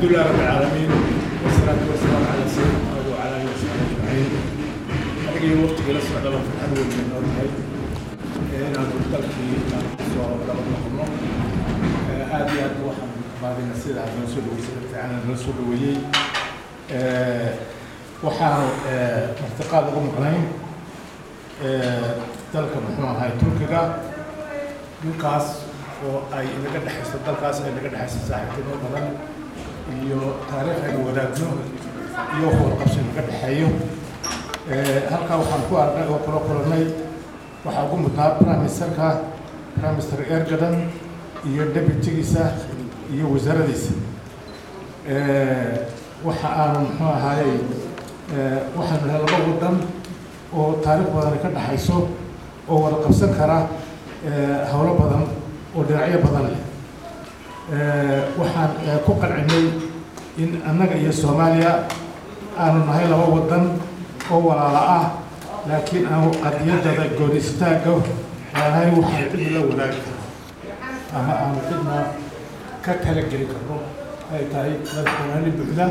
الحمد لله رب العالمين والصلاة والسلام على سيدنا محمد وعلى آله وصحبه أجمعين أنا وقت جلس على في الأول من نورهاي أنا قلت لك في صور لما نحن هذه أدوحة بعد النسير على الرسول ويسأل عن الرسول ويي waxaan martiqaad ugu maqnayn dalka muxuu ahay turkiga dhulkaas oo ay inaga dhexayso dalkaas ay naga dhexayso saaxiibtimo badan iyo taariikh aynu wadaagno iyo warqabsi naga dhexeeyo halkaa waxaan ku arnay oo kula kulannay waxaa ugu mudnaa prime ministerka prime minister ergadan iyo deputigiisa iyo wasaaradiisa waxa aanu muxuu ahaayey waxaanu nahay laba waddan oo taariikh badan ka dhexayso oo wada qabsan kara howlo badan oo dhinacyo badan leh waxaan ku qancinay in annaga iyo soomaaliya aanu nahay laba waddan oo walaala ah laakiin aanu qadiyadada gooni istaagga aanahay waxaan cidna la wadaagi karno ama aanu cidna ka talageli karno ay tahay madaxweynaani buuxda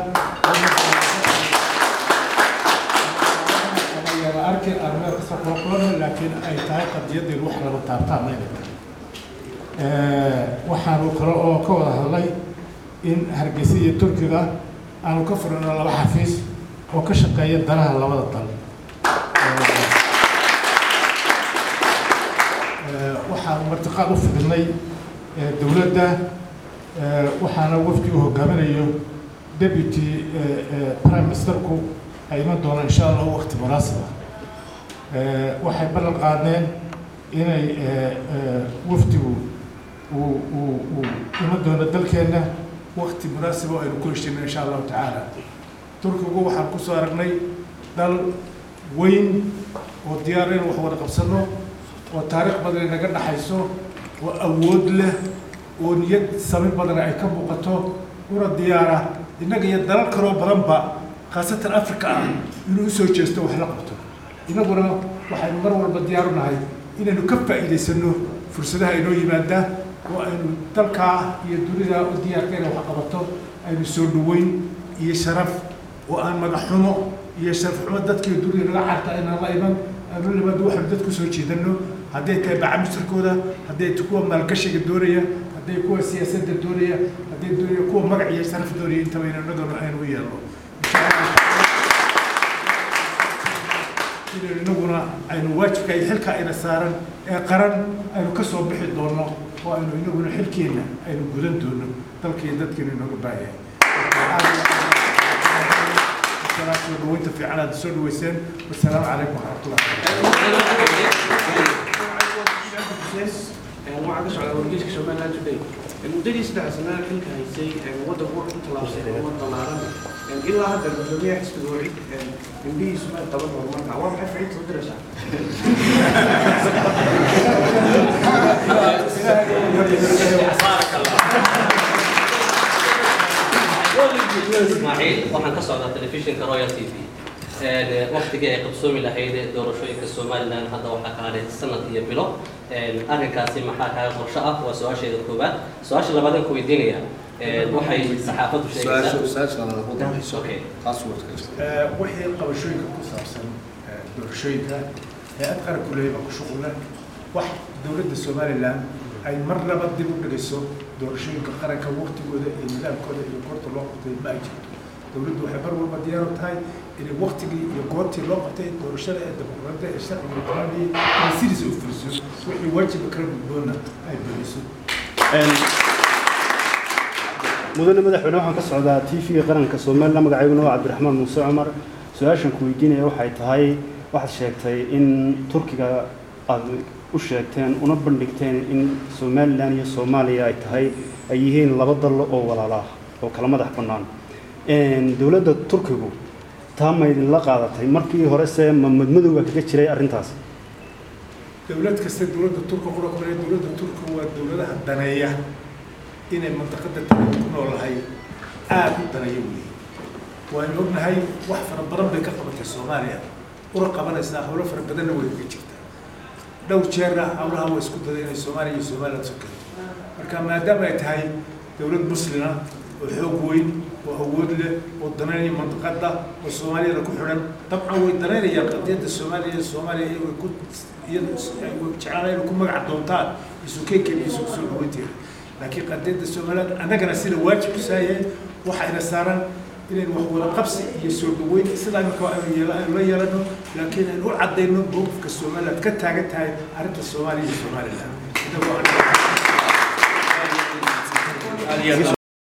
ama arkin aan meel kasta kula kulanno laakiin ay tahay qadiyadeedu wax laba taabtaan inay tahay waxaanu kale oo ka wada hadlay in hargeysa iyo turkiga aanu ka furino laba xafiis oo ka shaqeeya danaha labada dal waxaanu martiqaad u fidinay dowladda waxaana wafdi u hogaaminayo deputy prime ministerku ay iman doonaan insha allah wakti munaasiba waxay ballan qaadeen inay wafdigu uu uu uu iman doono dalkeenna wakti munaasiba oo aynu ku heshino insha allahu tacaala turkigu waxaan kusoo aragnay dal weyn oo diyaar in wax wada qabsano oo taariikh badan naga dhaxayso oo awood leh oo niyad sami badan ay ka muuqato una diyaara innaga iyo dalal kaloo badanba khaasatan africa ah inuu usoo jeesto wax la qabto innaguna waxaynu mar walba diyaar u nahay inaynu ka faa'iidaysano fursadaha inoo yimaada oo aynu dalkaa iyo dunida u diyaarka inay wax qabato aynu soo dhaweyn iyo sharaf oo aan magaxxumo iyo sharaf xumo dadkii dunida naga carta inaan la iman aanu limaado waxaynu dadku soo jeedano hadday tahay bacamisirkooda hadday tahay kuwa maalgashiga doonaya hadday kuwa siyaasadda doonaya hadday doonaya kuwa magac iyo sharaf doonaya intaba inanagana aynu u yeelno inaynu inaguna aynu waajibka iyo xilka ayna saaran ee qaran aynu ka soo bixi doono oo aynu inaguna xilkeenna aynu gudan doono dalkiiyo dadkeenu inooga baayahay soo dhaweynta fiican aad soo dhaweyseen wasalaamu calaykum waraxmatullah waxaa ka socda wargeyska somaliland today muddadii saddex sanada xilka haysay waddanku wuxuu ku tallaabsay horumar ballaaran ilaa hadda gudoomiyaha xisbiga weli indhihiisu ma qaban horumarka waa maxay ficiinta u diraysaa ismaaciil waxaan ka socdaa telefishinka royal t v waqtigii ay qabsoomi lahayd doorashooyinka somaliland hadda waxaa ka hadhay sanad iyo bilo arrinkaasi maxaa kaaga qorsho ah waa su-aasheeda koowaad su-aasha labaadaan ku weydiinaya waxay saxaafaddu sheegaysaa okay wixii qabashooyinka ku saabsan doorashooyinka hay-ad qaranku leeyahay baa ku shuqul leh wax dowladda somaliland ay mar laba dib u dhigayso doorashooyinka qaranka waqtigooda iyo nidaamkooda iyo goorta loo qabtay ma ay jirto dowladdu waxay mar walba diyaar u tahay inay waqtigii iyo goortii loo qabtay doorashada ee dimuqraadiyadda ee sharciga quraaniyay inay sidiisa u fuliso wixii waajiba kala gudboonna ay buliso mudane madaxweyne waxaan ka socdaa t v-ga qaranka somaliland magacayguna waa cabdiraxmaan muuse cumar su-aashan ku weydiinaya waxay tahay waxaad sheegtay in turkiga aad u sheegteen una bandhigteen in somalilan iyo soomaaliya ay tahay ay yihiin laba dal oo walaala ah oo kala madax bannaan dowladda turkigu taa ma idinla qaadatay markii hore se ma madmadowga kaga jiray arrintaas dowlad kasta dowladda turka qura kumale dowladda turka waa dowladaha daneeya inay mantaqada tale ku noolahay aada u daneeya weeye waaynu ognahay wax fara badan bay ka qabatay soomaaliya una qabanaysaa howlo fara badanna way uga jirtaa dhowr jeerna howlaha waa isku daday inay soomaaliya iyo somaliland soo keento marka maadaama ay tahay dowlad muslima oo xoog weyn oo awood leh oo danaynaya mandiqada oo soomaaliyada ku xidhan dabcan way danaynayaan qadiyadda soomaaliya iyo soomaaliya iyagoo ku iyada jeclaan inay ku magac doontaan isukeyken iyo isu soo dhaweynteeda laakiin qadiyadda soomaaliya annagana sida waajib ku saayahay waxayna saaran inaynu wax wada qabsi iyo soo dhaweyn sidaa imika aynu yeela- aynu la yeelano laakiin aynu u caddayno mowqifka somaliland ka taagan tahay arrinta soomaaliya iyo somaliland inagoo aan